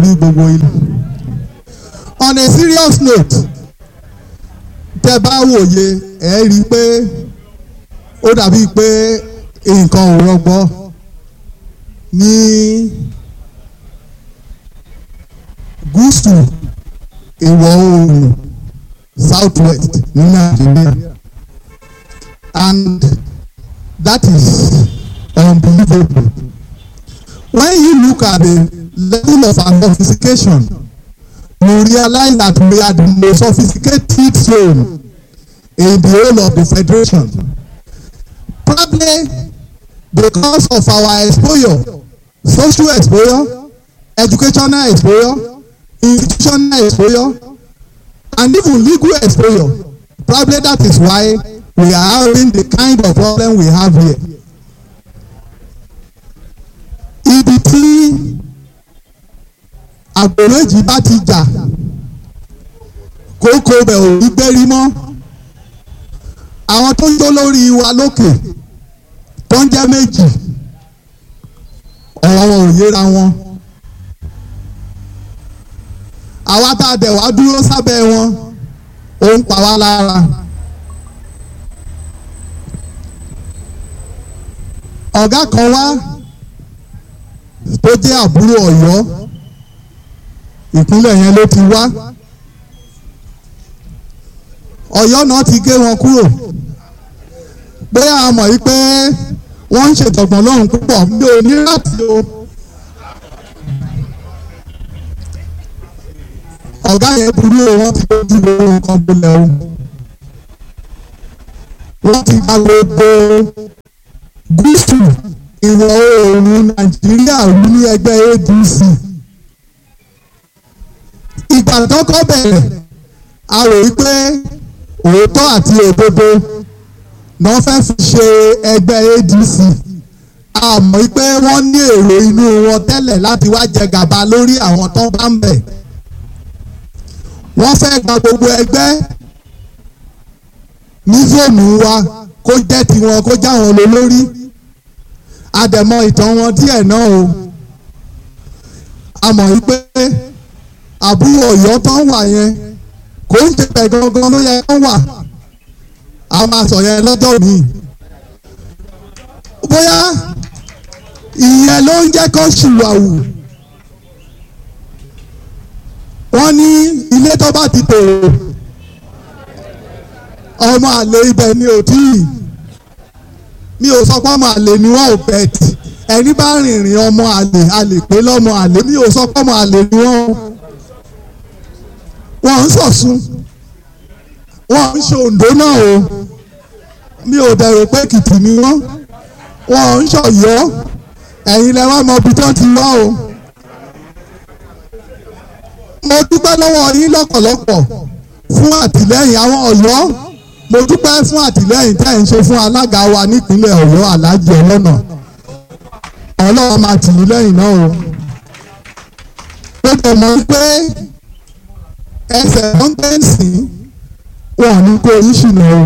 ní gbogbo ilé. on a serious note tẹ́ bá wòye ẹ rí i pé ó dàbí pé nǹkan ò rọgbọ ní gúúsù ìwọ̀ oòrùn south west ní nàìjíríà and that is unbelievable when you look at the level of our sophistication you realize that we are the most sophisticated zone in the whole of the federation probably because of our exposure social exposure educational exposure institutional exposure and even legal exposure probably that is why we are having the kind of problem we have here ibi tí àgbò méjì bá ti jà kókó bẹ̀ ò ní gbérí mọ́ àwọn tó ń jó lórí wa lókè tó ń jẹ́ méjì ọ̀rọ̀ wọn ò yéra wọn àwa tá a dẹ̀ wá dúró sábẹ́ wọn ó ń pa wá lára. ọ̀gá kan wá tó jẹ́ àbúrò ọ̀yọ́ ìpínlẹ̀ yẹn ló ti wá ọ̀yọ́ náà ti gé wọn kúrò bóyá a mọ̀ yí pé wọ́n ń ṣètọ̀gbọ̀n lọ́hùn púpọ̀ mi ò ní láti o. ọ̀gá yẹn burú o wọ́n ti dojú gbogbo nǹkan bolẹ̀ o wọ́n ti gba gbogbo gúúsù ìwọ̀ oòrùn nàìjíríà rú ní ẹgbẹ́ adc ìgbà tó kọ́ bẹ̀rẹ̀ a rò wí pé òótọ́ àti òdodo náà fẹ́ fi ṣe ẹgbẹ́ adc a mọ̀ pé wọ́n ní èrò inú wọn tẹ́lẹ̀ láti wá jẹ gàba lórí àwọn tó bá ń bẹ̀ wọ́n fẹ́ gba gbogbo ẹgbẹ́ ní fóònù wa kó jẹ́ tiwọn kó já wọn lọ lórí àdẹ̀mọ ìtàn wọn díẹ̀ náà o a mọ̀ wípé àbúrò ọ̀yọ́ tán wà yẹn kò ń tẹ̀pẹ̀ gangan ló yẹ kán wà a máa sọ yẹn lọ́jọ́ mi bóyá ìyẹn ló ń jẹ́ kó ṣìwàwù wọ́n ní ilé tó bá ti tòrò ọmọ àlè ibẹ̀ ni ò tí ì mi ò sọ pé ọmọ àlè ni wọ́n ò bẹ̀tì ẹni bá rìnrìn ọmọ àlè àlè pé lọ́mọ àlè mi ò sọ pé ọmọ àlè ni wọ́n wọ́n ń sọ̀sùn wọ́n ń ṣe òǹdó náà o mi ò dẹ̀rò pé kìtì ni wọ́n wọ́n ń ṣọ̀yọ́ ẹ̀yin lẹ wá mọ ibi tó ti wá o mo dúpẹ́ lọ́wọ́ yín lọ́pọ̀lọpọ̀ fún àtìlẹ́yìn àwọn ọ̀yọ́ mo dúpẹ́ fún àtìlẹ́yìn tẹ́ ń ṣe fún alága wa nípínlẹ̀ ọ̀yọ́ aláàjì ọlọ́nà ọlọ́run máa tì í lẹ́yìn náà o mo tẹ̀ mọ́ pé ẹsẹ̀ kọ́ńtẹ́ǹsì wọn ní kó yín ṣìnà o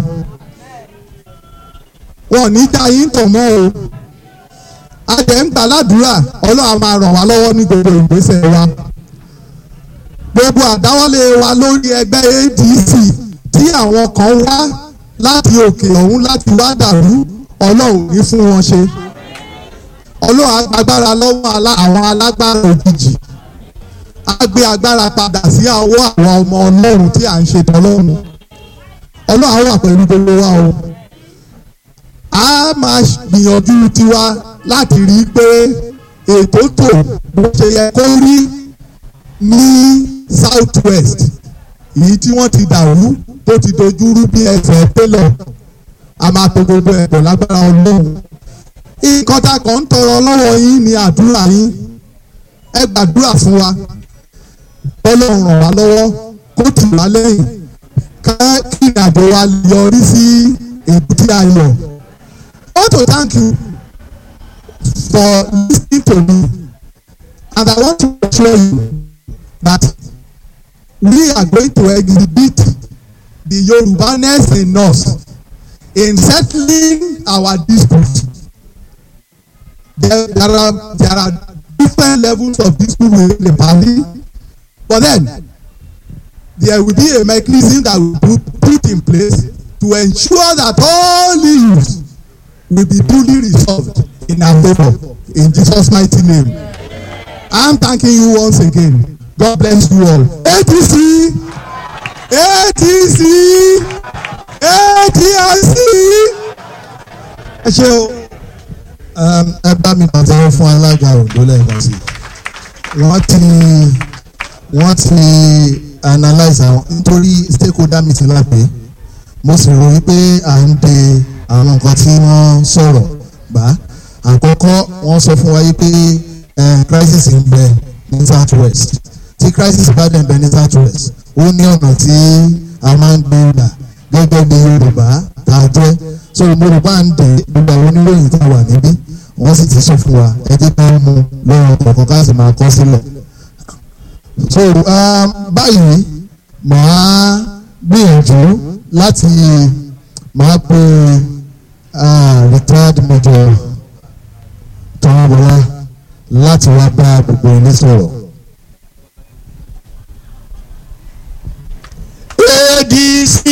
wọn ní já yín tọ̀ mọ́ o a jẹ́ ń gbàládùúrà ọlọ́run máa ràn wá lọ́wọ́ ní gbogbo ìgbésẹ̀ wa gbogbo àdáwọ́lé wa lórí ẹgbẹ́ ADC tí àwọn kan wá láti òkè ọ̀hún láti wá dàrú ọlọ́run ní fún wọn ṣe ọlọ́run agbára lọ́wọ́ àwọn alágbára òjijì á gbé agbára padà sí ọwọ́ àwọn ọmọ ọlọ́run tí à ń ṣe tọ́lọ́run ọlọ́run wà pẹ̀lú gbogbo wa o a máa gbìyànjú tiwa láti rí i pé ètò tò bó ṣe yẹ kó rí ní south west èyí tí wọ́n ti dàrú tó ti dojúrú bí ẹsẹ̀ télọ̀ a máa to gbogbo ẹ̀pọ̀ lágbára ọlọ́run nǹkan tá a kàn ń tọrọ lọ́wọ́ yín ni àdúrà yín ẹ gbàdúrà fún wa ọlọ́run ràn wá lọ́wọ́ kó tì wá lẹ́yìn ká kí ìrìnàjò wa yọrí sí èbúté ayọ̀ I want to thank you for listening to me and I want to assure you that we are going to exhibit the Yorubaness in us in settling our disputes. There, there are there are different levels of dispute within the party but then there will be a mechanism that will be put in place to ensure that all issues will be duly resolved in our favour in Jesus mighty name I'm thanking you once again God bless you all APC ATC ATRC ẹ ṣe o. ẹ bá mi pàtẹ́wọ́ fún alága Oǹdó lẹ́ẹ̀kan sí i wọ́n ti wọ́n ti analyse àwọn nítorí stakeholder meeting lápẹ́ mo sì rò wípé à ń de àwọn nǹkan tí wọ́n sọ̀rọ̀ bá àkọ́kọ́ wọ́n sọ fún wa yìí pé crisis ń bẹ ní south west tí crisis bá dẹ̀ ń bẹ ní south west ó ní ọ̀nà tí a máa ń gbé gbà gẹ́gẹ́ bí Yorùbá tá a jẹ́ so mo rò bá ń dè gbogbo àwọn oníròyìn tá a wà níbí wọ́n sì ti sọ fún wa ẹ jẹ́ ká mú lọ́rọ̀ kọ̀ọ̀kan ká sì máa kọ sílẹ̀ so um, báyìí màá gbìyànjú láti màá pe uh, retired major tọ́wọ́bọlá láti wá bá gbogbo ilé sọ̀rọ̀. ADC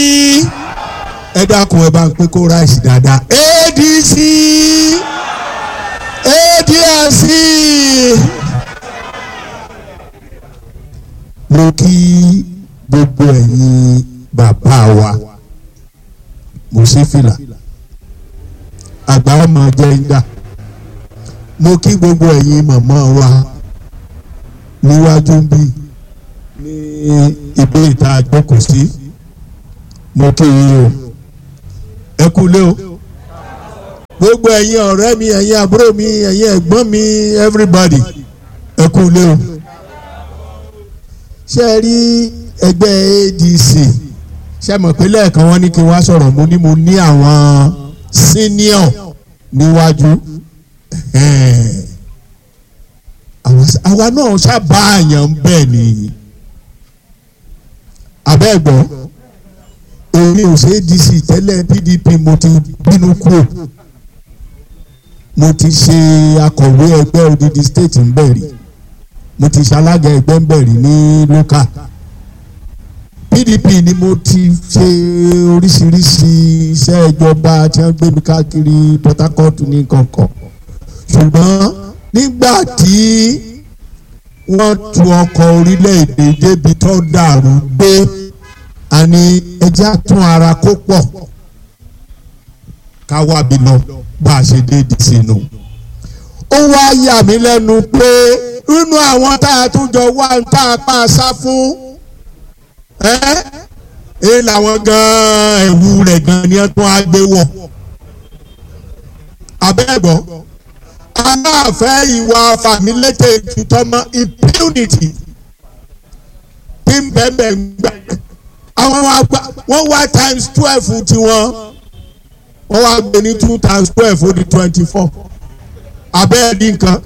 ẹ dákun ẹ bá ń pín kó ráìsì dáadáa ADC ADRC mo kí gbogbo ẹ̀yin bàbá wa mo sí fìlà àgbà ọmọ jẹ́ ń dà mo kí gbogbo ẹ̀yin màmá wa níwájú bí ní ibi ìta àjókòó sí mo kí yín o ẹ kú lé o gbogbo ẹ̀yin ọ̀rẹ́ mi ẹ̀yin àbúrò mi ẹ̀yin ẹ̀gbọ́n mi everybody ẹ kú lé o ṣé ẹ rí ẹgbẹ́ ADC ṣé mọ̀ pé lẹ́ẹ̀kan wọ́n ní kí n wá sọ̀rọ̀ mo ní mo ní àwọn senior níwájú àwa náà sábà àyàn bẹ́ẹ̀ ni abẹ́ẹ̀gbọ́ èmi ò ṣe ADC tẹ́lẹ̀ PDP mo ti bínú kúrò mo ti ṣe akọ̀wé ẹgbẹ́ odidi state ń bẹ̀rì mo ti ṣalága ẹgbẹ́ ń bẹ̀rì ní local PDP ni mo ti ṣe oríṣiríṣi iṣẹ́ ìjọba tí wọ́n gbé mi káàkiri Port Harcourt ní kankan ṣùgbọ́n nígbà tí wọ́n tu ọkọ̀ orílẹ̀-èdè débi tó dàrú gbé àní ẹja tún ara kó pọ̀ ká wábi lọ bá a ṣe déèdì sínú. ó wá yà mí lẹ́nu pé nínú àwọn tá a tún jọ wá tá a pa àṣà fún ẹ́ ẹ́ làwọn gan-an ẹ̀wù rẹ̀ gan-an ni wọ́n tún á gbé wọ̀ abẹ́ẹ̀gbọ́ aláàfẹ́ ìwà fàmílétè ìtútọ́mọ impunity tí ń bẹ́ẹ̀ bẹ́ẹ̀ ń gbà àwọn wọ́n wá times twelve tiwọn wọ́n wá gbé ní two times twelve ó di twenty four abẹ́ẹ̀dì nǹkan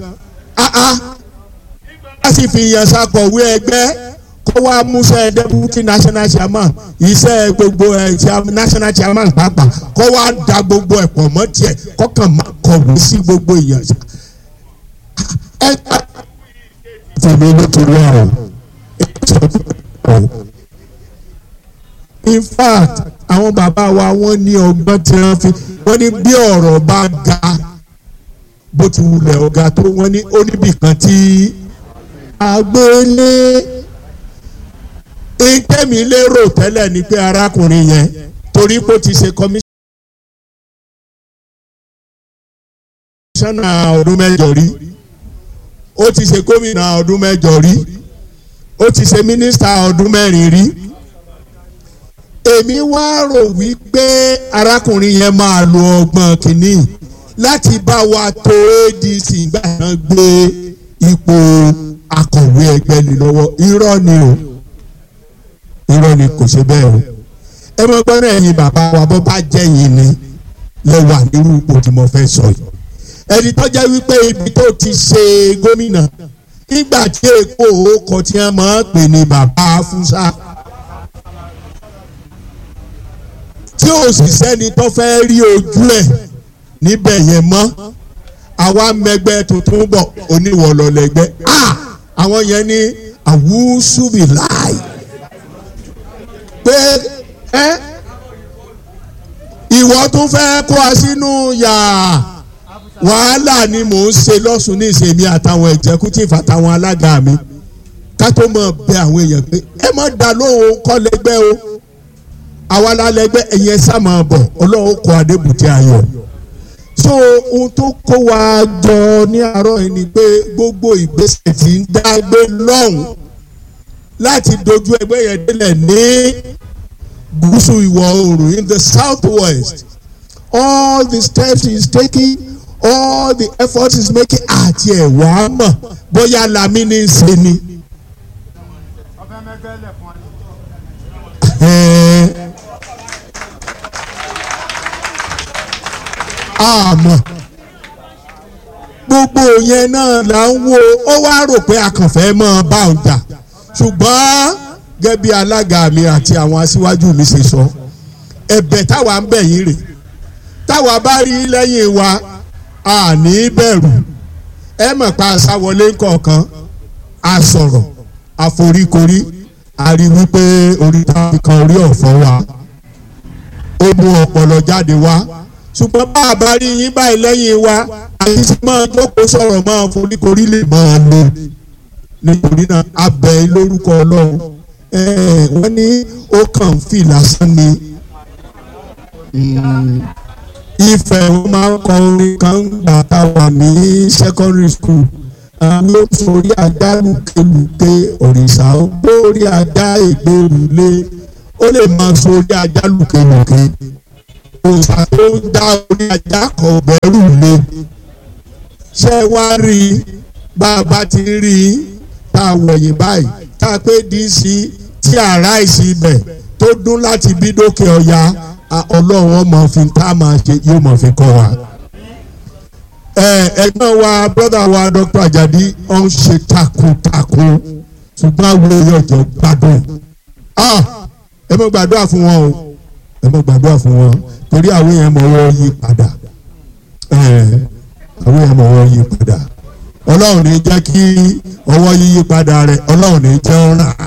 a sì fi yàn ṣàkọ̀wé ẹgbẹ́ kó wá múṣẹ́ deputy national chairman iṣẹ́ gbogbo ẹ̀ national chairman pàápàá kó wá da gbogbo ẹ̀ pọ̀ mọ́ tiẹ̀ kọ́kàn máa kọ̀wé sí gbogbo èèyàn. ẹ tèmi nítorí àwọn in fact àwọn bàbá wa wọ́n ní ọgbọ́n tí wọ́n fi wọ́n ní bí ọ̀rọ̀ bá ga bó ti wulẹ̀ ọ̀gá tó wọ́n ní oníbìkan tí agbélé ìtẹ́mi lérò tẹ́lẹ̀ ni pé arákùnrin yẹn torí pé ó ti ṣe kọmíṣánná ọdún mẹ́jọ rí ó ti ṣe gómìnà ọdún mẹ́jọ rí ó ti ṣe mínísítà ọdún mẹ́rin rí èmi wá rò wípé arákùnrin yẹn máa lo ọgbọ́n kìíní láti bá wa tó ADC gbà náà gbé ipò akọ̀wé ẹgbẹ́ ni lọ́wọ́ irọ́ ni o irọ́ ni kò ṣe bẹ́ẹ̀ o ẹ mọ gbọ́dọ̀ ẹ̀yin bàbá wa bó bá jẹ́ yín ni lẹ wà nírú ipò tí mo fẹ́ sọ yìí ẹni tó jẹ́ wípé ibi tó ti ṣe gómìnà nígbà tí èkó òkò tí wọ́n máa ń pè ní bàbá fúnṣá tí ò sì sẹ́ni tó fẹ́ rí ojú ẹ̀ níbẹ̀ yẹn mọ́ àwa mẹgbẹ́ tuntun bọ̀ oníwọ̀lọ́lẹ́gbẹ́ àwọn yẹn ní àwùsùbì láì pé ẹ ìwọ tún fẹ́ kó a sínú yàrá wàhálà ni mò ń ṣe lọ́sùn ní ìṣèmí àtàwọn executive àtàwọn alága mi ká tó mọ̀ bẹ àwọn èèyàn pé ẹ má dá lóhùn kọ́ lẹ́gbẹ́ o àwa lálẹ́gbẹ́ ẹ̀yẹ sàmà bọ̀ ọlọ́run kọ adébùtì ayọ̀ so ohun tó kó wa jọ ní àárọ̀ yìí ni pé gbogbo ìgbésẹ̀ tí ń dágbé lọ́hùn láti dojú ẹgbẹ́ yẹn délẹ̀ ní gúúsù ìwọ̀ oòrùn in the south west all the steps he is taking all the efforts he is making àti ẹ̀wà mọ̀ bóyá lami ní í ṣe ni. àmọ́ gbogbo yẹn náà là ń wo ó wá rò pé akànfẹ́ mọ́ bá òun jà ṣùgbọ́n gẹ́gẹ́ bí alága mi àti àwọn aṣíwájú mi ṣe sọ ẹ̀bẹ̀ táwa ń bẹ̀ yín rè táwa bá rí lẹ́yìn wa a ní bẹ̀rù ẹ mọ̀ pa àṣàwọlé kọ̀ọ̀kan a sọ̀rọ̀ àforíkorí a rí wípé orí táwọn kan orí ọ̀fọ̀ wa ó mú ọpọlọ jáde wá ṣùgbọ́n bá a bá rí yín báyìí lẹ́yìn wa àti tí máa jókòó sọ̀rọ̀ máa foríkorí lè máa lò nítorí náà abẹ lórúkọ ọlọ́run wọ́n ní ó kàn ń fi lásán ni ìfẹ́ wọn máa ń kọ orin kan gbà tá a wà ní secondary school àwọn ó sórí ajá lùkélùké òrìṣà ó gbórí ajá ìgbèrúlé ó lè máa sórí ajá lùkélùké òòṣà tó ń dá orí ajá kan bẹ̀rù lé ṣé wá rí i bá a bá ti rí i tá a wọ̀nyí báyìí tá a pé dc tí àrá ìsì ibẹ̀ tó dún láti bí dókè ọ̀ya ọlọ́run ọmọ fi tá a máa ṣe yóò mọ̀ fi kọ́ wa. ẹ̀gbọ́n wa brother wa dr ajadi ó ń ṣe takuntakun ṣùgbọ́n àwọn èèyàn jọ gbádùn ẹ mọ̀ gbàdúrà fún wọn o ẹ mọ̀ gbàdúrà fún wọn torí àwọn èèyàn mọ̀ wọ́n yí padà àwọn èèyàn mọ̀ wọ́n yí padà ọlọ́run ní jẹ́ kí ọwọ́ yíyí padà rẹ̀ ọlọ́run ní jẹ́ ó rà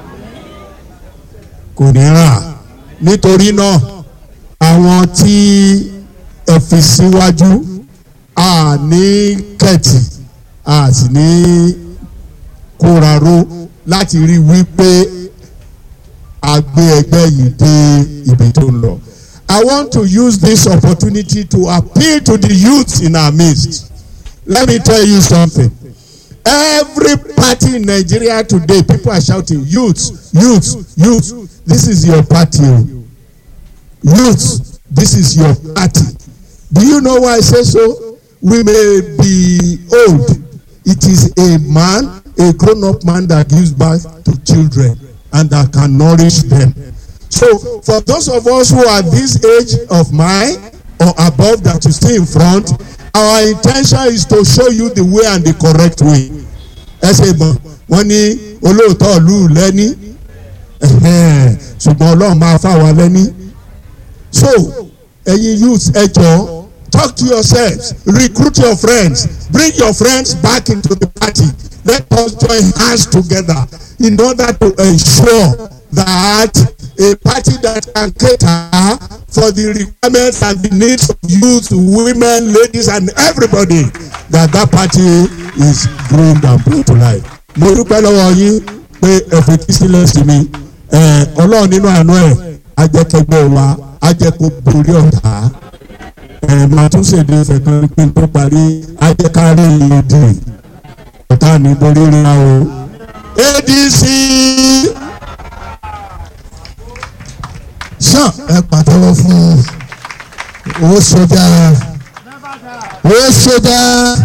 kò ní rà nítorí náà àwọn tí ẹ fi síwájú a ní kẹ̀tì a sì ní kóraró láti rí wípé a gbé ẹgbẹ́ yìí dé ibi tó ń lọ. I want to use this opportunity to appeal to the youth in our midst. Let me tell you something. Every party in Nigeria today, people are shouting, youth, youth, youth, this is your party. Youth, this is your party. Do you know why I say so? We may be old. It is a man, a grown up man that gives birth to children and that can nourish them. So, for those of us who are this age of mine or above that you stay in front, our intention is to show you the way and the correct way. ẹ ṣe mọ̀ wọ́n ní olóòótọ́ ìlú lẹ́ní ṣùgbọ́n ọlọ́run máa fà wá lẹ́ní. so ẹ̀yin youths ẹ jọ talk to yourselves recruit your friends bring your friends back into the party let us join hands together in order to ensure that a party that can cater for the requirements and the needs of youth women ladies and everybody that that party is groomed and brought to life. mo dúpẹ́ lọ́wọ́ yín pé ẹ̀fẹ̀ kí sílẹ̀ sí mi ọlọ́run nínú àánú ẹ̀ ajẹ́kẹgbẹ́ wa ajẹ́kó borí ọ̀tá màá tún ṣèdè ìfẹ́ kan pé n tó parí ajẹ́kárí ìdì ọ̀tá ní borí ríra o adc sàn ẹ pàtẹ́wọ́ fún owó sójà owó sójà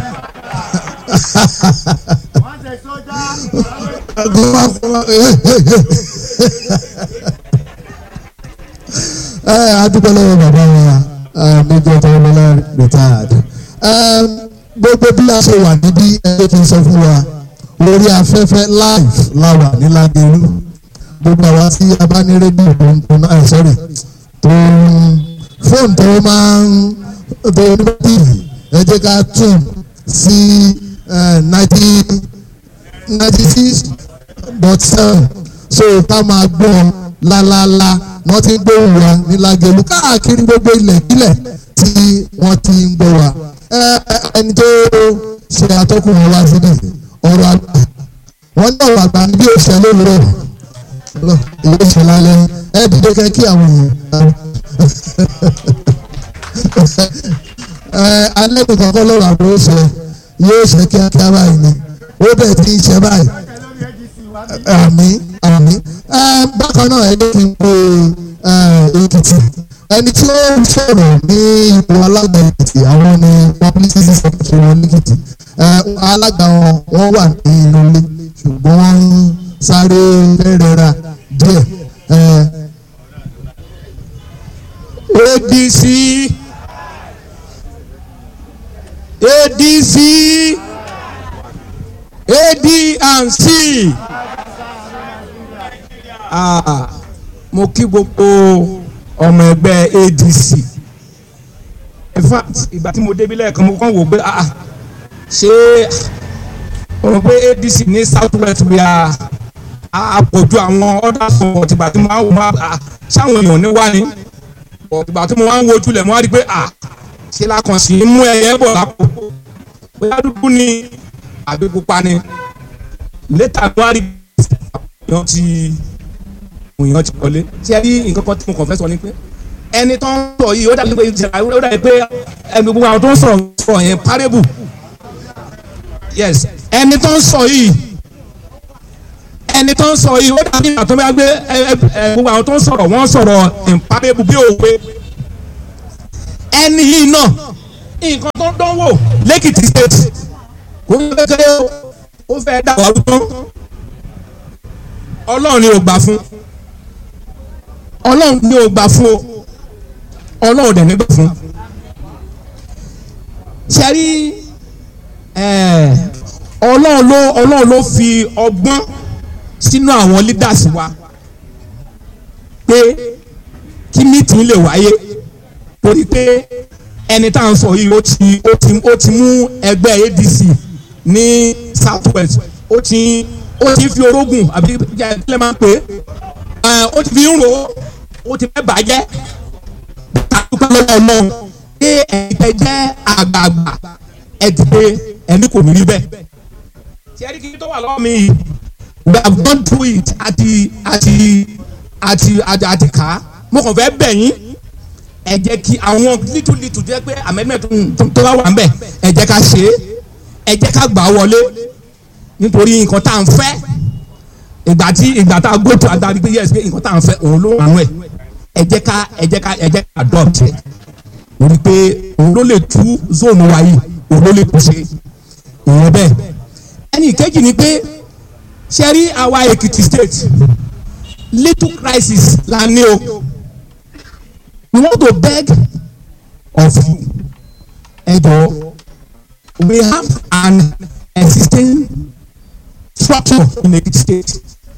ẹ adúpẹ́ lọ́wọ́ bàbá wa méjì ọ̀tọ̀ ọlọ́lá retired gbogbo bí a ṣe wà níbí ẹgbẹ́ tí ń sọ fún wa lórí afẹ́fẹ́ live láwà ní Lágelú gbogbo àwa tí a bá ní rédíò tó ń tó náà sorry tó ń fóònù tó máa ń tó ní bátìrì ẹ jẹ́ ká tún sí ninety ninety six dot seven so ká máa gbọ́ lálálá wọ́n ti ń gbóhùn wa ní Lágẹ̀lú káàkiri gbogbo ilẹ̀ kílẹ̀ tí wọ́n ti ń gbọ́ wa ẹ ẹni tó ṣe atọ́kùn wọn wá sílẹ̀ ọ̀rọ̀ àgbà wọ́n ní ọ̀rọ̀ àgbà ní bí òṣèlú lówùrọ̀ ìwé ìṣẹ̀lẹ̀ alẹ́ ẹ dìde kẹ́ kí àwọn èèyàn ẹ alẹ́ kò kọ́kọ́ lọ́rọ̀ àbúrò ó ṣe yóò ṣe kíákíá báyìí ni ó bẹ̀ tí ń ṣe báyìí àmín àmín ẹ bákan náà ẹni kí n pe ẹ Èkìtì ẹni tí ó ń sọ̀rọ̀ ní ipò alága Èkìtì àwọn ni publicity secretary wọn lẹ́kìtì ẹ alága wọn wọ́n wà ní inú ilé ṣùgbọ́n wọ́n ń sáré fẹ́rẹ̀ra díẹ̀ ẹ ADC ADC AD&C ah, mo kí gbogbo ọmọ ẹgbẹ́ ADC in fact ìgbà tí mo débi lẹ́ẹ̀kan mo kàn wò pé ah, ṣé o mọ̀ pé ADC ní south west bí a àpọ̀jù àwọn ọ̀dà sọ̀rọ̀ tìgbà tí mo máa ń wò máa ṣáwọn èèyàn ní wá ni ìgbà tí mo máa ń wojú lẹ̀ mo wá rí i pé à ṣe la kàn sí mú ẹyẹ bọ̀ lápò bóyá dúdú ni àbí pupa ni létà ló wá rí èèyàn ti èèyàn ti wọlé ṣé ẹ rí nǹkan kan tí mo kàn fẹ́ sọ ni pé ẹni tó ń sọ yìí ó dàbí pé ó dàbí pé ẹni gbogbo àwọn tó ń sọ̀rọ̀ sọ̀rọ̀ yẹn parable yes ẹni tó ń sọ yìí ẹni tó ń sọ yìí ó dàbí ìgbà tó bá gbé ẹ ẹ gbogbo àwọn tó ń sọ̀rọ̀ wọ́n sọ̀rọ̀ ìpàdébù bí òwe ẹni yìí náà nǹkan tó ń dánwò lẹ́kìtì state kò ń kékeré ó fẹ́ dà wà lótó ọlọ́run ni ò gbà fún ọlọ́run ni ò gbà fún o ọlọ́run dẹ̀ nígbà fún ṣẹ́rí ọlọ́run ló ọlọ́run ló fi ọgbọ́n sínú àwọn leaders wa pé kí meeting lè wáyé torí pé ẹni tá à ń sọ yìí ó ti ó ti ó ti mú ẹgbẹ́ ADC ní south west ó ti ó ti fi orógùn àbí kílẹ̀ máa ń pè é ó ti fi ń ro ó ti fẹ́ bàjẹ́ dúpẹ́ lọ́wọ́ ọlọ́run pé ẹ̀ẹ́dẹ́ jẹ́ àgbààgbà ẹ̀dìdẹ́ ẹni kò ní rí bẹ́ẹ̀ tí ẹni kí n tó wà lọ́wọ́ mi yìí we have gone through it àti àti àti àti àti kà á mo kàn fẹ́ bẹ̀ yín ẹ jẹ́ kí àwọn little little jẹ́ pé amendment tó bá wà ń bẹ̀ ẹ jẹ́ ká ṣe é ẹ jẹ́ ká gbà á wọlé nítorí nǹkan tá à ń fẹ́ ìgbà tí ìgbà tá a go to adarí pé yes pé nǹkan tá à ń fẹ́ òun ló wà nù ẹ̀ ẹ jẹ́ ká ẹ jẹ́ ká ẹ jẹ́ ká adopt ẹ̀ torí pé òun ló lè tú zone wa yìí òun ló lè tú ṣe ìyẹn bẹ́ẹ̀ ẹnì kejì ni pé ṣe rí àwa Èkìtì state little crisis la ní o we want to beg of you ẹ jọ̀ọ́ we have an existing structure in Ekiti state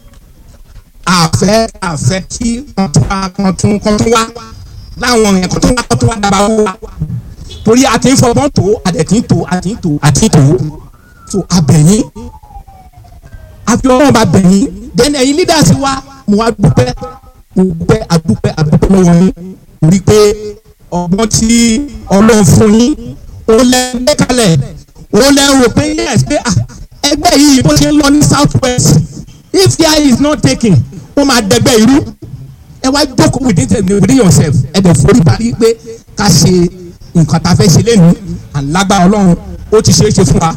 àfẹ́ àfẹ́ kí wọ́n tún wá wọ́n tún wọ́n tún wá láwọn yẹn kó tún wá kó tún wá dábàá wó wa torí a ti ń fọgbọ́n tó a dẹ̀ ti ń tó a ti ń tó a ti ń tó so abẹ̀yìn àfi ọlọ́run bá bẹ̀yìn then ẹ̀yin leaders wa mo wá dúpẹ́ mo dúpẹ́ adúpẹ́ adúpẹ́ lọ́wọ́ yín torí pé ọgbọ́n tí ọlọ́run fún yín ó lẹ́ gbé kalẹ̀ ó lẹ́ rò pé yes pé ah ẹgbẹ́ yìí bó ṣe ń lọ ní south west if care is not taken ó máa dẹgbẹ́ irú ẹ wá jókòó within within yourself ẹ dẹ̀ forí balẹ̀ pé ká ṣe nǹkan tá a fẹ́ ṣe lẹ́nu àlágbára ọlọ́run ó ti ṣeé ṣe fún wa.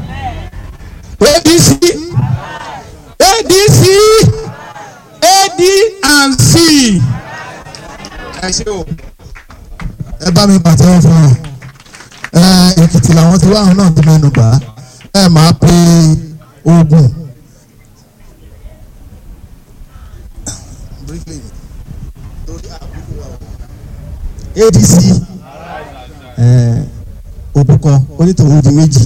ADC ADC AD and C. ẹ ṣe o. ẹ bá mi pàtẹ́wọ́ fún wọn ẹ Èkìtì làwọn ti wá àwọn náà ti mẹ́nu gbà á ẹ máa pe ogun. ADC òbúkọ onítòwò di méjì.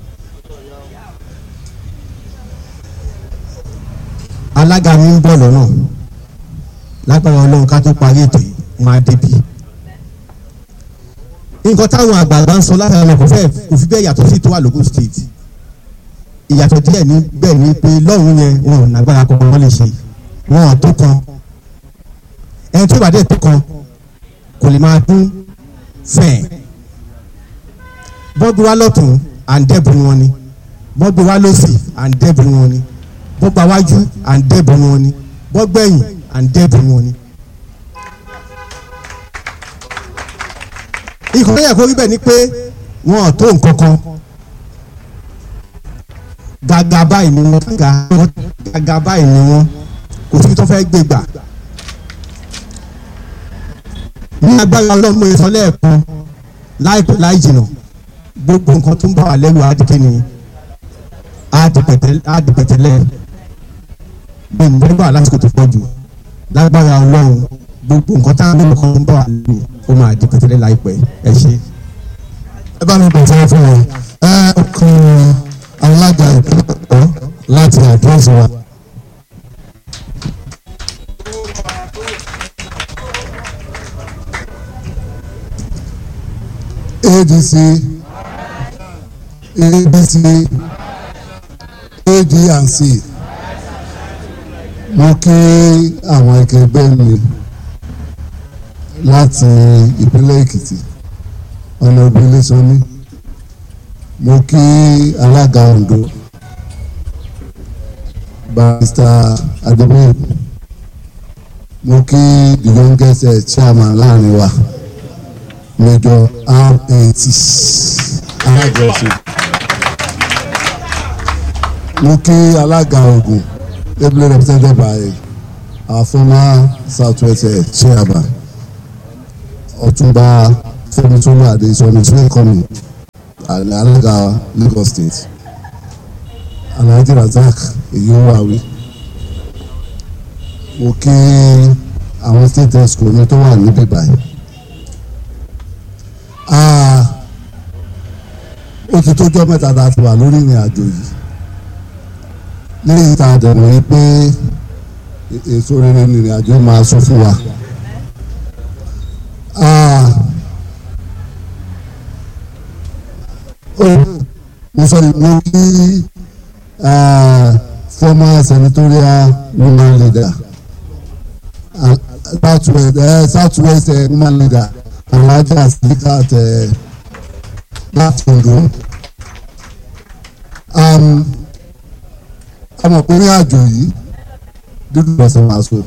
alága mi ń bọ̀ lọ́nà lágbára ọlọ́run ká tó parí ètò yìí wọn á débi. nǹkan táwọn àgbààgbà ń sọ látara lọ kò fẹ́ kò fi bẹ́ẹ̀ yàtọ̀ sí tó wà lógún state ìyàtọ̀ díẹ̀ ní bẹ́ẹ̀ ni pé lọ́hùn yẹn wọn ò nàgbára kan wọ́n lè ṣe wọn ò tó kan ẹni tó bá dé tó kan kò lè máa dún fẹ́ẹ̀ bọ́gbé wa lọ́tún à ń dẹ́bùn wọn ni bọ́gbé wa lọ́sì à ń dẹ́bùn wọn ni bọ́gbà wájú à ń dẹ́bùn wọn ni bọ́gbẹ̀yìn à ń dẹ́bùn wọn ni. ikọ̀ tó yẹ kó rí bẹ́ẹ̀ ni pé wọn ò tó nǹkan kan gàgà báyìí ni wọn gàgà báyìí ni wọn kò sí tó fẹ́ gbé gbà ní agbára ọlọ́mọ ìsọlẹ̀ ẹ̀kan láìpẹ́ láì jìnnà gbogbo nǹkan tó ń bá wa lẹ́rù adìkẹ́ni adìpẹ̀tẹ́lẹ̀ bí nígbà lásìkò tó pọ̀ jù lágbára ọlọ́run gbogbo nǹkan tá a lè kọ́ tó ń bá wa lẹ́rù ó máa dìpẹ̀tẹ́lẹ̀ láìpẹ́ ẹ ṣe. ẹ bá mi pèsè fún wọn ẹ kàn alága ìpínlẹ̀ láti àdúrásì wa. ADC ABC ADNC mo kí àwọn ẹgbẹ́ mi láti ìpínlẹ̀ Èkìtì ọ̀nà ìbílẹ̀ sọ́ni mo kí alága Ondo barrister Adébóyè mo kí the youngest uh, chairman láàrin wa major rat alájọsìn mo kí alága Ògùn ably represented by our former southwest uh, chairman Ọ̀túnba Fẹ́mitólú Adéṣọlá is welcoming alága Lagos state Alhaji Razak Eyiwawi mo kí àwọn state exco mi tó wà níbí báyìí ó ti tójọ́ mẹ́ta tá a ti wà lórí ìrìn àjò yìí lẹ́yìn tá a dẹ̀ mọ̀ yí pé èso rere ní ìrìn àjò máa sọ fún wa. mo sọ mo kí former senatorial woman leader uh, southwest uh, southwest uh, woman leader alhaja silikat uh, láti Ondo ọmọkùnrin àjò yìí dúdú lọ́sẹ̀ máa so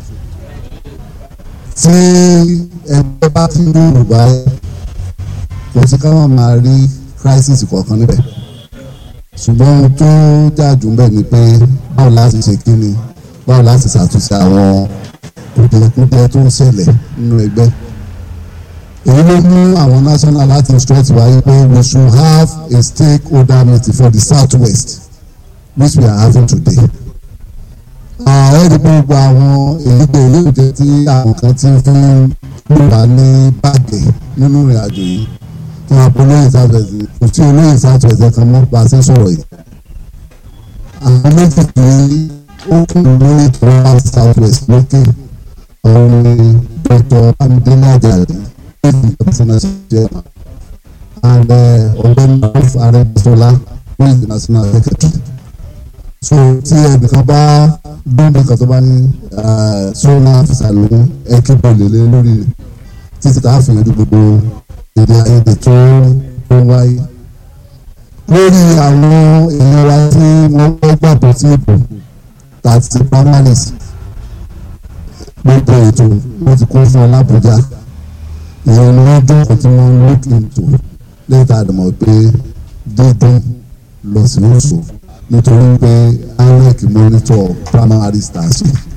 tí ẹgbẹ́ bá ti ń dúró báyìí kò sí ká wọ́n máa rí crisis kọ̀ọ̀kan níbẹ̀ ṣùgbọ́n ohun tó dájú ń bẹ̀ ni pé báwo láti ṣe kí ni báwo láti ṣàtúnṣe àwọn kùdìẹ̀kùdìẹ̀ tó ń ṣẹlẹ̀ nínú ẹgbẹ́ èyí ló mú àwọn national láti instruct wáyé pé we should have a stakeholder meeting for the southwest which we are having today. ẹ̀ẹ́dì gbogbo àwọn èyígbé olóòjẹ́ tí àwọn kan ti fi ń wà ní bàgẹ́ nínú ìrìn àjò yìí fún apolóyè southwest kò tí olóyè southwest kan mọ́ bá a ṣe sọ̀rọ̀ yìí. àwọn méjì tí ó kún lórí ìtura southwest lókè ọ̀hún ni dr amidele ajadi national chairman and ọ̀gbẹ́ni of arẹ́bísọ́lá who is the national secretary so tí ẹnìkan bá gbọ́dọ̀ kan tó bá ní sọ́nà àfisàlùmí ẹ̀kíbọ̀ lélẹ̀ lórí títí tá a fi yanjú gbogbo èdè àìyedè tó tó wáyé lórí àwọn èèyàn wa tí wọ́n fẹ́ gbàgbọ́ sí ìbò tàti primaries gbogbo ètò wọ́n ti kún fún ọ lábújá ìyẹn ni wọ́n jókòó tí wọ́n look into lẹ́yìn tá a dẹ̀ mọ̀ pé dídún lọ sí oṣù nítorí pé INEC monitor primary stars.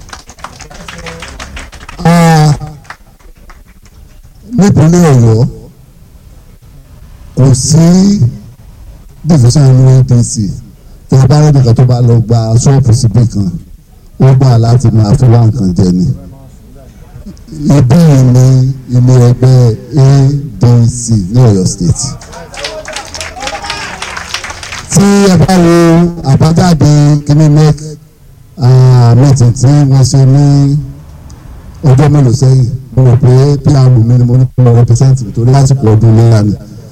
nípínlẹ̀ ọ̀yọ́ kò sí division inú APC tí a bá rẹ̀ nìkan tó bá lọ gba ṣọ́ọ̀bù síbì kan ó gbà láti máa fi wá nǹkan jẹ ni ibí yìí ni ilé ẹgbẹ́ ADC ní Ọ̀yọ́ state tí ẹ bá wo àbájáde kíní nec meeting tí wọ́n ṣe ní ọjọ́ mélòó sẹ́yìn mo rò pé pr mi ni mo ní kó represent nítorí lásìkò ọdún léyà ni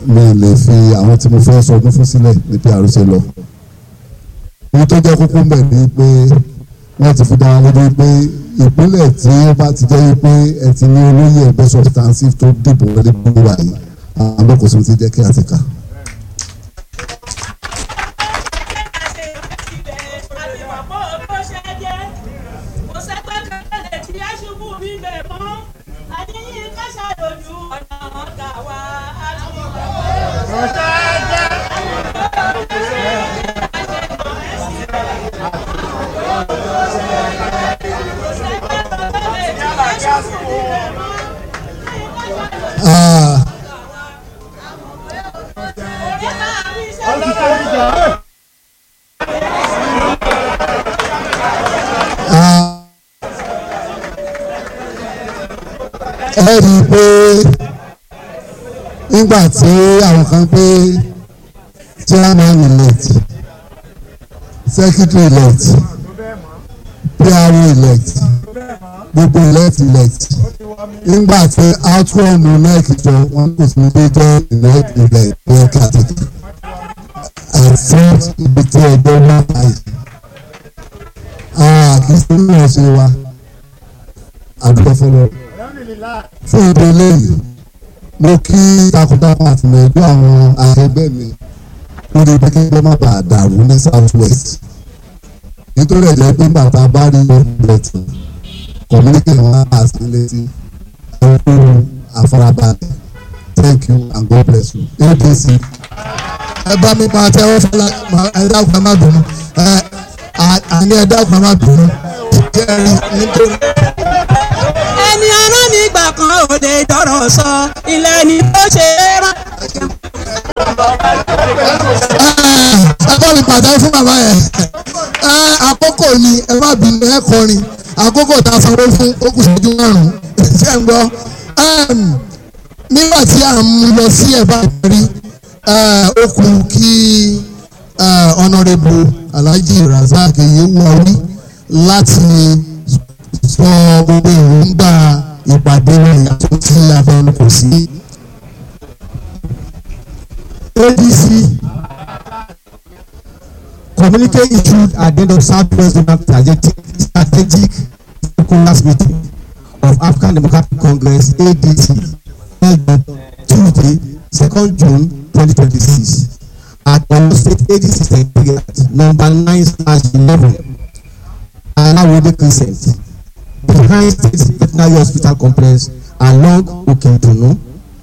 mi lè fi àwọn tí mo fẹ́ sọdún fún sílẹ̀ ní PRC lọ. ohun tó jẹ́ kókó mbẹ̀ ni pé wọ́n ti fi dá wọn lójú pé ìpínlẹ̀ tí ó bá ti jẹ́ pé ẹ ti ní olóyè ẹgbẹ́ substantive tó dìbò wọlé gbogbo wa yìí àwọn agbókòsó ti jẹ́ kí a ti kà. Ah, ah, ẹ rí i pé nígbà tí àwọn kan pé chairman elect secretary elect PRO elect gbogbo elect elect nígbà tí outcome nec jọ wọn kò sí pé jẹ elect elect ní kàtìkì àti ibi tí ẹgbẹ́ náà báyìí kì í ṣe ní ọ̀sẹ̀ wa àdúgbò fọlọ́ fún ìdí eléyìí mo kí takuntakun àtìlẹ́yìn àwọn akẹgbẹ́ mi lórí pẹ́kẹ́gbẹ́ má bàa dàrú ní south west nítorí ẹ̀jẹ̀ pé bàtà bá rí ọ̀gbẹ̀tì communicate wọn á sí létí ẹ̀kú àfarabalẹ̀ thank you and God bless you abc. ẹ bá mi máa tẹ́wọ́ fọlá ẹ dákun ẹ má bínú ẹ àní ẹ dákun ẹ má bínú jẹ́rìí nítorí. ẹni ará mi gbà kan òde tọrọ sọ ilẹ̀ ni ó ṣe é rán. ẹ bá mi pàtàkì fún bàbá yẹn ẹ àkókò ni ẹ má bínú ẹ kọrin àkókò tá a sanwó fún ó kù sójú márùn ṣe ń gbọ́ nígbà tí à ń mú lọ sí ẹ̀bá ìparí ó kù kí ọ̀nàrẹ́bù alhaji razak yewuari láti sọ gbogbo èròǹgbà ìpàdé rẹ̀ àtúntì afẹnukò sí ADC communique issued at the end of Southwest Zonal Strategic Strategic Stakeholders Meeting of African Democratic Congress ADC held on Tuesday, 2nd June 2026 at Oyo State ADC Secretariat number 9 slash 11 Alawode Crescent behind State Veterinary Hospital Complex along Okentunu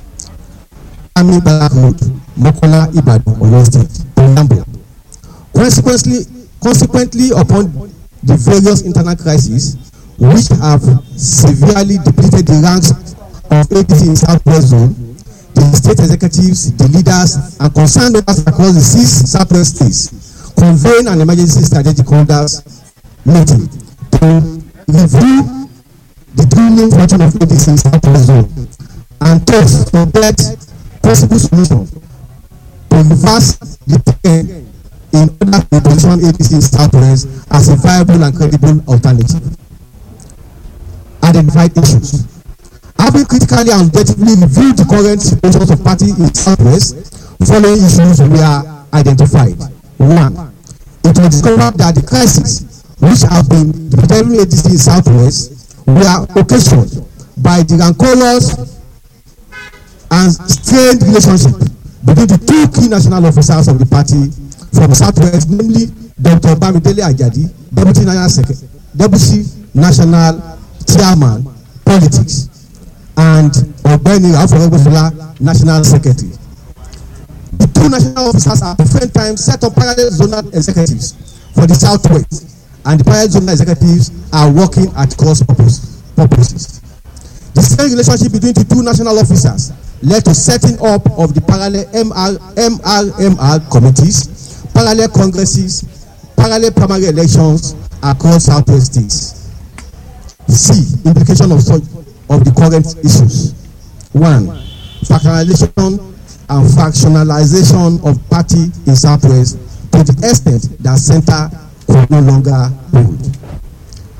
Army Barrack Road Mokola Ibadan Oyo State Preamble consequently consequently upon the various internal crises which have severely depleted the ranks of APC in southwest zone the state executives the leaders and concerned others across the six southwest states convene an emergency strategic holders meeting to review the dwindling fortune of APC in southwest zone and thus to get possible solution to reverse the trend in order to position APC in southwest as a viable and credible alternative. Identified issues. Having critically and objectively reviewed the current situations of party in southwest, following issues were identified. One, it was discovered that the crises which have been developing APC in southwest were occasioned by the rancorous and strained relationship between the two key national officers of the party from southwest namely dr bamidele ajadi deputy national secretary deputy national chairman politics and ọ̀gbẹ́ni afọwọ́gbẹ́sọlá national secretary the two national officers at different times set up parallel zonal executives for the southwest and the parallel zonal executives are working at cross purpose purposes the same relationship between the two national officers led to setting up of the parallel MR, MRMR committees, parallel congresses, parallel primary elections across southwest states. C. Implication of such of the current issues. One. Fractionalization and fractionalization of party in southwest to the extent that center could no longer hold.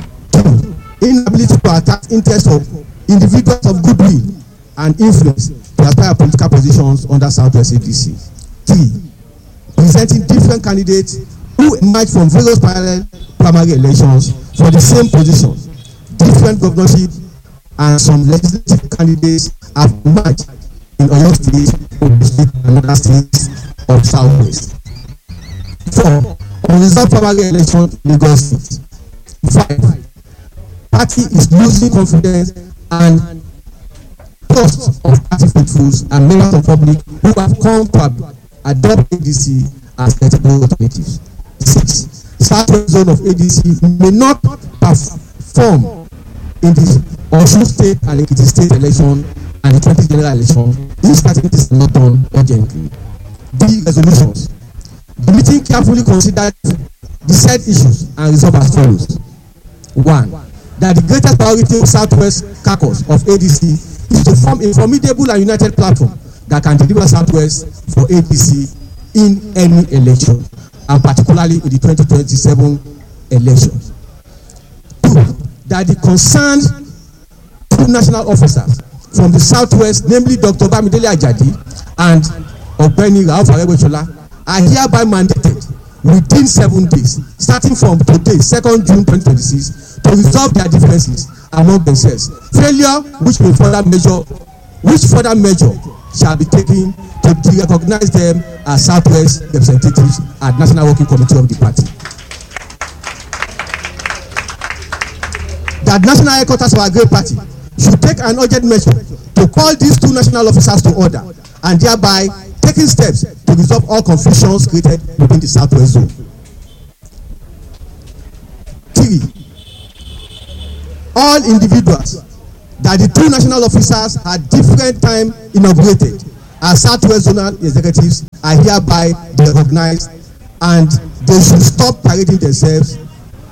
Two. Inability to attack interests of individuals of goodwill and influence to aspire political positions under Southwest ADC. Three, presenting different candidates who emerge from various parallel primary elections for the same position. Different governorship and some legislative candidates have emerged in Oyo State, Ogun State, and other states of Southwest. Four, unresolved primary election in Lagos State. Five, party is losing confidence and trust of party faithfuls and members of public who have come to ab- adopt ADC as credible alternatives. Six, southwest zone of ADC may not perform in the Osun state and Ekiti state election and the twenty general election if certain things are not done urgently. D resolutions. The meeting carefully considered the said issues and resolve as follows. One, that the greatest priority of Southwest caucus of ADC is to form a formidable and united platform that can deliver Southwest for ADC in any election and particularly in the twenty twenty-seven election. Two, that the concerned two national officers from the southwest namely dr bamidele ajadi and ọ̀gbẹ́ni rauf arẹ́gbẹ́ṣọlá are hereby mandated within seven days starting from today second june twenty twenty six to resolve their differences among themselves failure which may further measure which further measure shall be taken to de-recognize them as southwest representatives at national working committee of the party. that national headquarters of our great party should take an urgent measure to call these two national officers to order and thereby taking steps to resolve all confusions created within the southwest zone. Three, all individuals that the two national officers at different time inaugurated as southwest zonal executives are hereby recognized and they should stop parading themselves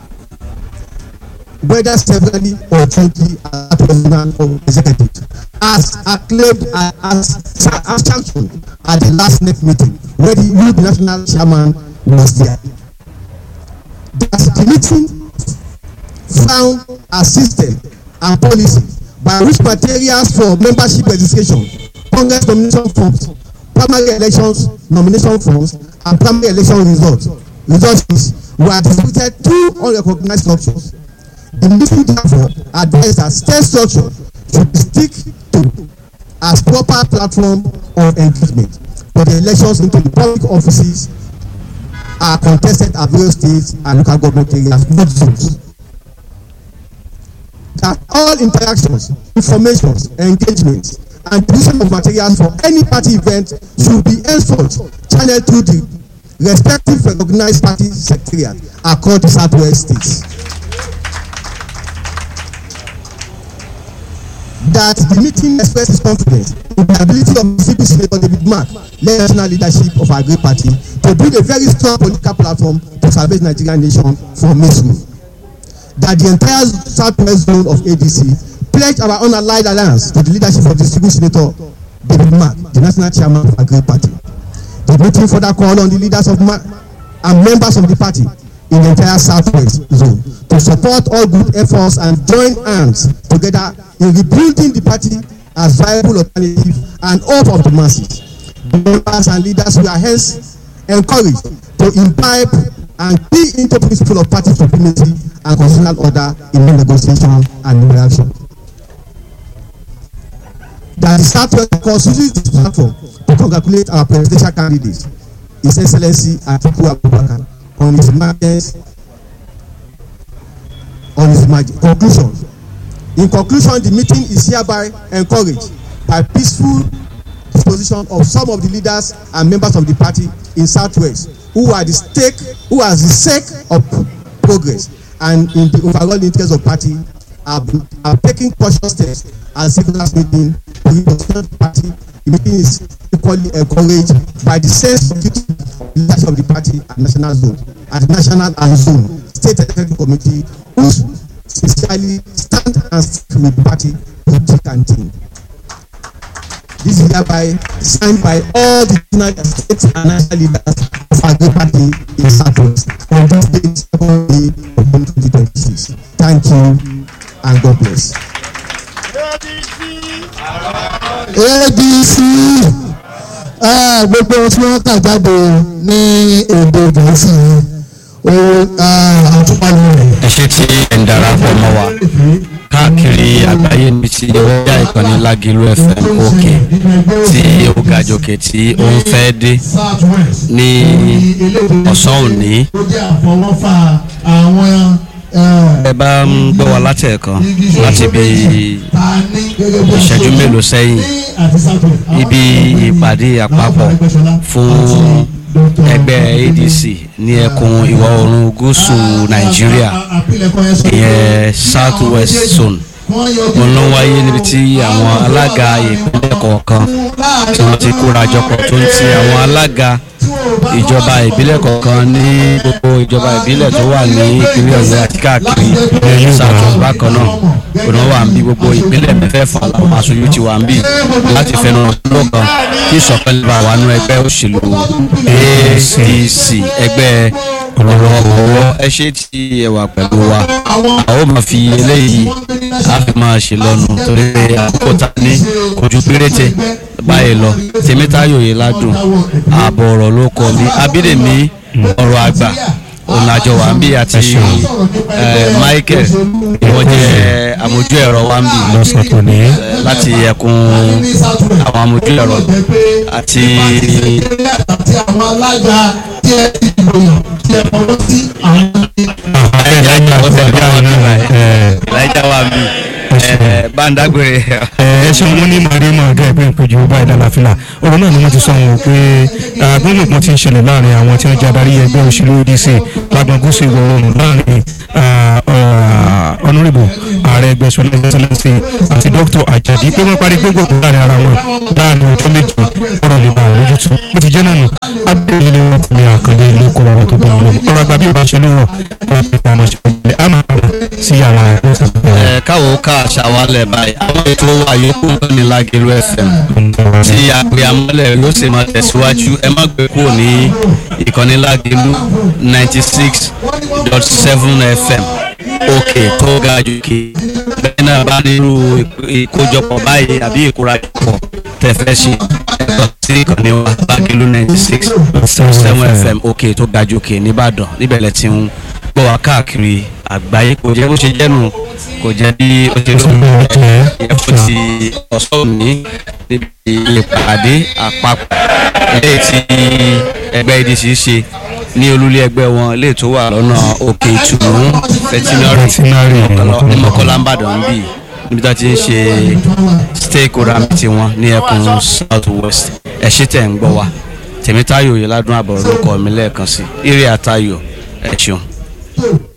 whether severally or jointly as president or executive as acclaimed and as as sanctioned at the last next meeting where the new national chairman was there. that the meeting found a system and policy by which materials for membership registration congress nomination forms primary elections nomination forms and primary election results results were distributed to unrecognized structures the meeting therefore advised that state structure should stick to as proper platform of engagement for the elections into the public offices are contested at various states and local government areas not zones that all interactions informations engagements and distribution of materials for any party event should be henceforth channeled through the respective recognized party secretariat across the southwest states. that the meeting expressed its confidence in the ability of mississippi senator david mark led national leadership of our great party to build a very strong political platform to salvage nigerian nation from misrule that the entire southwest zone of adc pledged our unallied alliance to the leadership of distinguished senator david mark the national chairman of our great party the meeting further called on the leaders of mark and members of the party in the entire southwest zone to support all good efforts and join hands together in rebuilding the party as viable alternative and hope of the masses. The members and leaders were hence encouraged to imbibe and key into principle of party supremacy and constitutional order in no negotiation and no reaction. That the southwest cause uses this platform to congratulate our presidential candidate his excellency atiku abubakar on his emergence on his emergence conclusion in conclusion the meeting is hereby encouraged by peaceful disposition of some of the leaders and members of the party in southwest who are the stake who are the sake of progress and in the overall interest of party have have taken cautious steps as secretariat meeting to represent the party the meeting is equally encouraged by the sense of duty leadership of the party at national zone at national and zone state executive committee who sincerely stand and stick with the party through thick and thin. This is hereby signed by all the national state and national leaders of our great party in southwest on this date second day of June twenty twenty six. Thank you and God bless. adc eh, gbogbo ohun tí wọ́n kà jáde ní èdè gẹ̀ẹ́sì yẹn o àtúpalẹ̀ rẹ̀. ẹ ṣe tí ẹ̀ ń darapọ̀ mọ́ wa káàkiri àgbáyé níbi tí ó yá ìkànnì lágìlú fm òkè tí ó ga jòkè tí ó ń fẹ́ dé ní ọ̀sán òní ó jẹ́ àfọwọ́fà àwọn ẹ bá ń gbọ́ wa látẹ̀ẹ̀kan láti bí ìṣẹ́jú mélòó sẹ́yìn ibi ìpàdé àpapọ̀ fún ẹgbẹ́ adc ní ẹkùn ìwọ̀ oòrùn gúúsù nàìjíríà ìyẹn south west zone òun ló wáyé níbi tí àwọn alága ìpínlẹ̀ kọ̀ọ̀kan tí wọ́n ti kóra jọpọ̀ tó ń ti àwọn alága ìjọba ìbílẹ̀ kọ̀ọ̀kan ní gbogbo ìjọba ìbílẹ̀ tó wà ní ìpínlẹ̀ ọ̀yọ́ àti káàkiri south bákan náà òun wà ń bí gbogbo ìpínlẹ̀ mẹ́fẹ̀ẹ̀fà làwọn aṣojú ti wà ń bí láti fẹnu lọ́kàn kí ìṣọ̀kan lè bá wà nú ẹgbẹ́ òṣèlú adc ẹgbẹ́ ọ̀rọ̀ ọ̀wọ́ ẹ ṣe tí ẹ wà pẹ̀lú wa a ó máa fi eléyìí a fi máa ṣe lọ́nu torí pé àkókò ta ní kojú péréte báyìí lọ tèmítayò yìí ládùn ààbọ̀ ọ̀rọ̀ ló kọ mi abídèmí ọ̀rọ̀ àgbà ọ̀nàjọ wa ń bí àti michael wọ́n jẹ́ àmójú ẹ̀rọ wa ń bí lọ́sàn tó ní. láti ẹkùn àwọn àmójú ẹ̀rọ àti àti àwọn alága tí ẹ ti dìbò yàn tí ẹ fọwọ́ sí àwọn ìlàjà wa ń bí bàǹdàgbére ẹ ṣe wọn ní màrí màá gẹ pé ìpéjú báyìí lálàáfíà ọ̀rọ̀ náà ni wọ́n ti sọ wọn pé gbọ́ngbọ̀n ti ń ṣẹlẹ̀ láàrin àwọn tí wọ́n jẹ́ adarí ẹgbẹ́ òṣèlú odc lágbọn gúúsù ìwọ̀ oòrùn láàrin ọ̀nùrìbù ààrẹ ẹgbẹ́ sọlá ẹgbẹ́sọlẹ́sì àti dr ajadi pé wọ́n parí gbogbo láàrin ara wọn láàrin ọjọ́ méjì ọ̀rọ̀ lè bá àwọn lójútu bó ti jẹ́ náà nù abẹ́rẹ́ ilé wọn kò ní àkàndé ilé kó ọ̀rọ̀ tó bá wọn lọ ọ̀rọ̀ àgbà bí ìbáṣe ló rọ̀ wọ́n fi pa àmọ́ ṣe ọ̀gbẹ́ àmọ́ sí àwọn ẹgbẹ́ ẹ káwọ ká ṣàwálẹ̀ báyìí àwọn ètò wa yòókù náà ní lágẹ̀lú fm tí àgbẹ̀ amọ́lẹ̀ yóò sì máa tẹ̀síwájú ẹ má gbé kúrò ní ìkànnì lágẹ̀lú ninety six dot seven fm òkè tó ga jòkè bẹ́ẹ̀ náà bá nírú ìkójọpọ̀ báyìí àbí ìkórajọpọ̀ tẹ̀fẹ́ ṣe ẹ̀kọ́ sí ìkànnì wa lágẹ̀lú ninety six dot seven fm òkè tó ga jòkè nìbàdàn níbẹ̀ lẹ ti ń gbọ́ wa káàkiri àgbáyé kò jẹ́ bó ṣe jẹ́nu kò jẹ́ bí ó ṣe lóun yẹ fún ti ọ̀sán òní níbi ìpàdé àpapọ̀ ilé tí ẹgbẹ́ adc ṣe ní olúlé ẹgbẹ́ wọn ilé tó wà lọ́nà òkè ìtùnú fẹtinari ní mọ̀kọ́lá ń bàdàn ń bì níbi tó ti ń ṣe stakeholder meeting wọn ní ẹkùn south west ẹ̀ ṣe tẹ̀ ń gbọ́ wa tèmítáyò yìí ládùn àbọ̀rọ̀ ló kọ́ mi lẹ́ẹ̀kan sí eré àtayò ẹ̀ ṣeun.